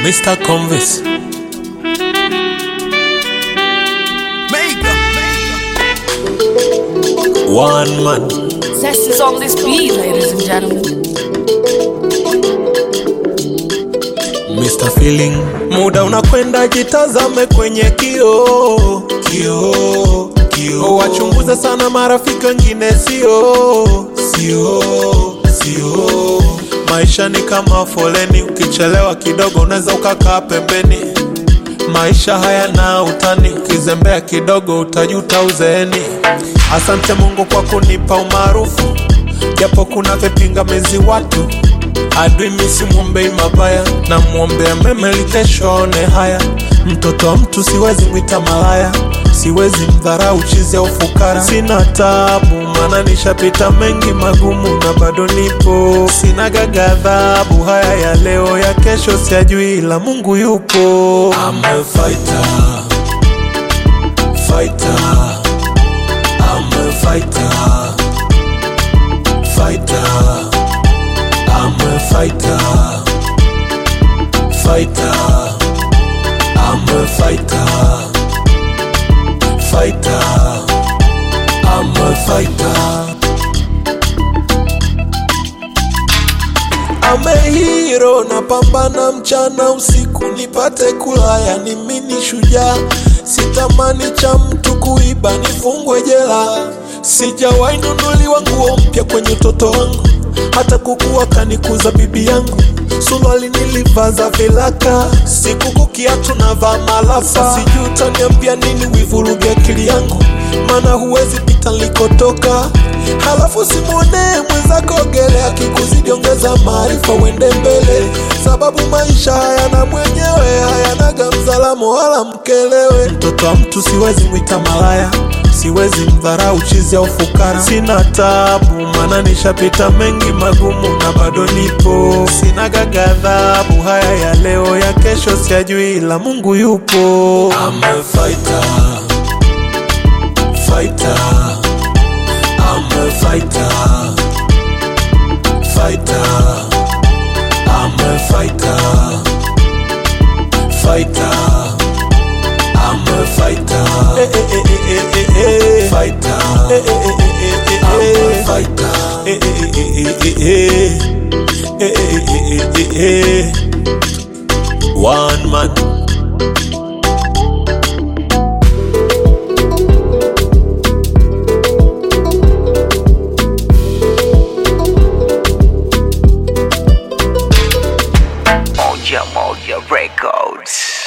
Mr. Convis. One man. Zest is on this beat, ladies and gentlemen. Mr. Feeling. Muda unakwenda, jitazame kwenye kioo, kioo, kioo. Wachunguze sana marafiki wengine, sio, sio, sio. Maisha ni kama foleni, ukichelewa kidogo unaweza ukakaa pembeni. Maisha hayana utani, ukizembea kidogo utajuta uzeeni. Asante Mungu kwa kunipa umaarufu, japo kuna vipingamizi watu adui misimwombei mabaya na mwombea mema ili kesho aone haya. Mtoto wa mtu siwezi mwita malaya, siwezi mdharau chizi au fukara. Sina tabu maana nishapita mengi magumu na bado nipo. Sina gagadhabu, haya ya leo ya kesho siyajui, ila Mungu yupo. I'm a fighter, fighter, I'm a fighter, fighter. I'm a fighter, fighter. I'm a fighter, fighter. I'm a fighter. I'm a hero, napambana mchana usiku nipate kula, yani mimi ni shujaa. Sitamani cha mtu kuiba nifungwe jela. Sijawahi nunuliwa nguo mpya kwenye utoto wangu, hata kukuwa kanikuza bibi yangu. Suruali nilivaza vilaka, sikuku kiatu navaa malafa. Sijui utaniambia nini, wivuruge akili yangu, maana huwezi pita nilikotoka. Halafu simwonee mwenzako ogelea, akikuzidi ongeza maarifa, uende mbele, sababu maisha hayana mwenyewe, hayanaga mzalamo wala mkelewe. Mtoto wa mtu siwezi mwita malaya siwezi mdharau chizi au fukara. Sina tabu maana nishapita mengi magumu na bado nipo. Sina gagadhabu, haya ya leo ya kesho siyajui, ila Mungu yupo. I'm a fighter, fighter. I'm a fighter, fighter. I'm a fighter, fighter. I'm a fighter. Eh, eh, eh, eh, eh, eh, eh. Fighter. Eh, eh, eh, eh, eh, eh, I'm a fighter. Eh, eh, eh, eh, eh, eh. Eh, eh, eh, eh, eh, eh. One man. Moja Moja Records.